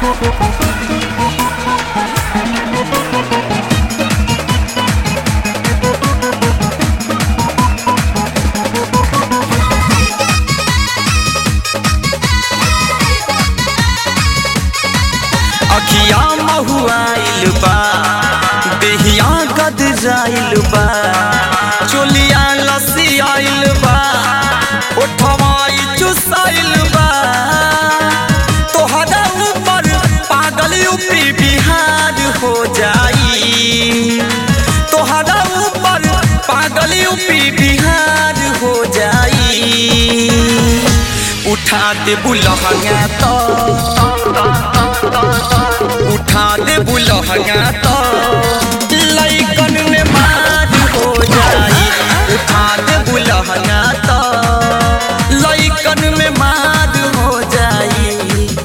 अखिया महुआइल बा देहिया गदराइल बा चोलिया लसियाइल बा ओठवाई चुसाइल बा तोहरा ऊपर पागल यूपी बिहार हो जाई तोहरा ऊपर पागल यूपी बिहार हो जाई उठा दे बुलहंगा तो उठा दे बुलहंगा तो लइकन में मार हो जाई उठा दे बुलहंगा तो लइकन में मार हो जाई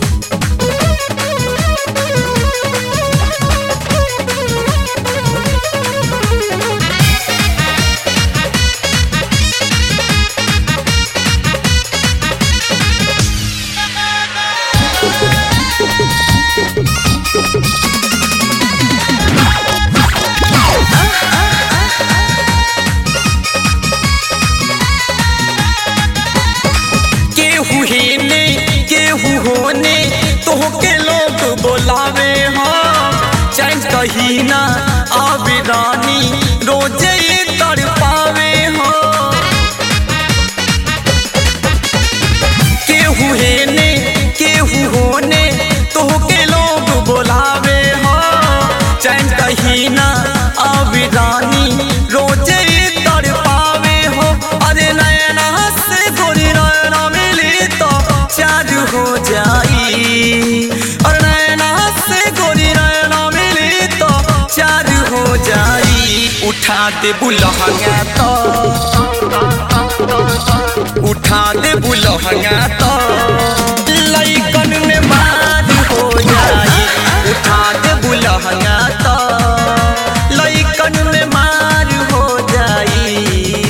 केहू हेने केहू होने तोहके लोग बोलावे हो चैन कही ना आवे रानी रोजे तर पावे हो केहू हेने केहू होने तोहके लोग बोलावे हो चैन कही ना आवे रानी रोजे तर पावे हो अरे नैना से गोरी नैना मिली तो चार हो जाई और नैना से गोरी नैना मिली तो चार हो जाई उठा दे बुलहंगा तो उठा दे बुलहंगा तो लइकन में मार हो जाई उठा दे बुलहंगा तो लइकन में मार हो जाई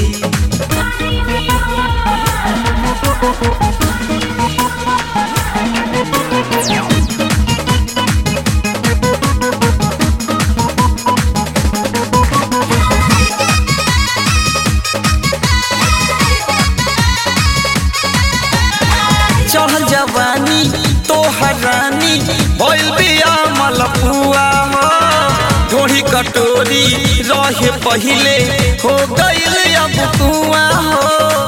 चढ़ल जवानी तोहर रानी भइल बिया मलपुआ हो ढोढ़ी कटोरी रहे पहिले हो गइल अब कुआ हो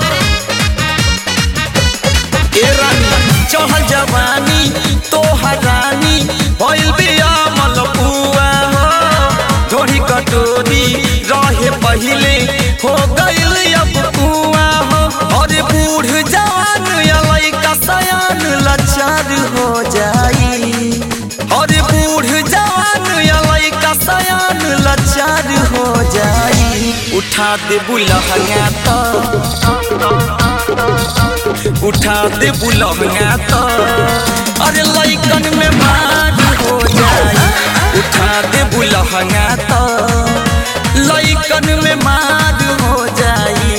ए रानी चढ़ल जवानी तोहर रानी भइल बिया मलपुआ हो ढोढ़ी कटोरी रहे पहिले हो गइल अब कुआ हो और बूढ़ जवान या लइका सयान लाचार हो जाई और बूढ़ जवान या लइका सयान लाचार हो जाई उठा दे बुलहंगा तो उठा दे बुलहंगा तो अरे लइकन में मार हो जाई उठा दे बुलहंगा तो लइकन में मार हो जाई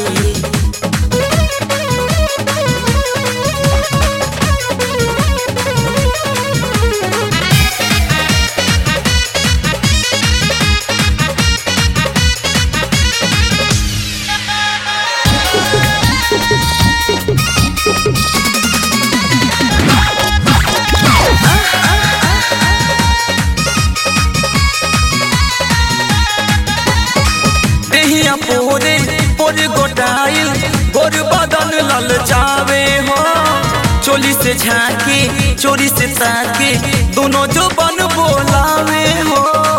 देहिया पोरे पोरे गोटाइल गोर बदन लल जावे हो चोली से झाके चोरी से ताके दोनों जो बन बोलावे हो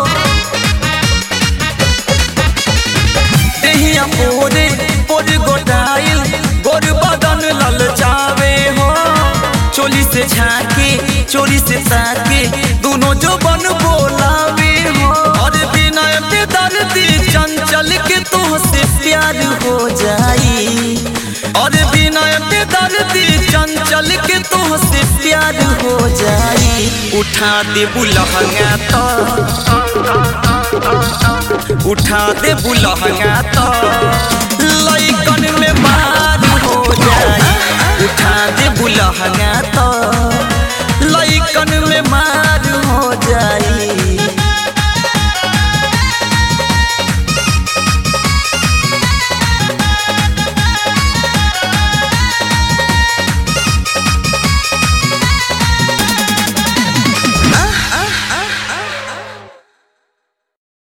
देहिया पोरे पोरे गोटाइल गोर बदन लल जावे हो चोली से झाके चोरी से ताके दोनों जो बन बोलावे हो और बिना पे दर्दी चंचल के तुहसे प्यार हो जाई और बिना पे दर्दी चंचल के तुहसे प्यार हो जाई उठा दे बुलहंगा तो उठा दे बुलहंगा तो लइकन में मार हो जाई उठा दे बुलहंगा तो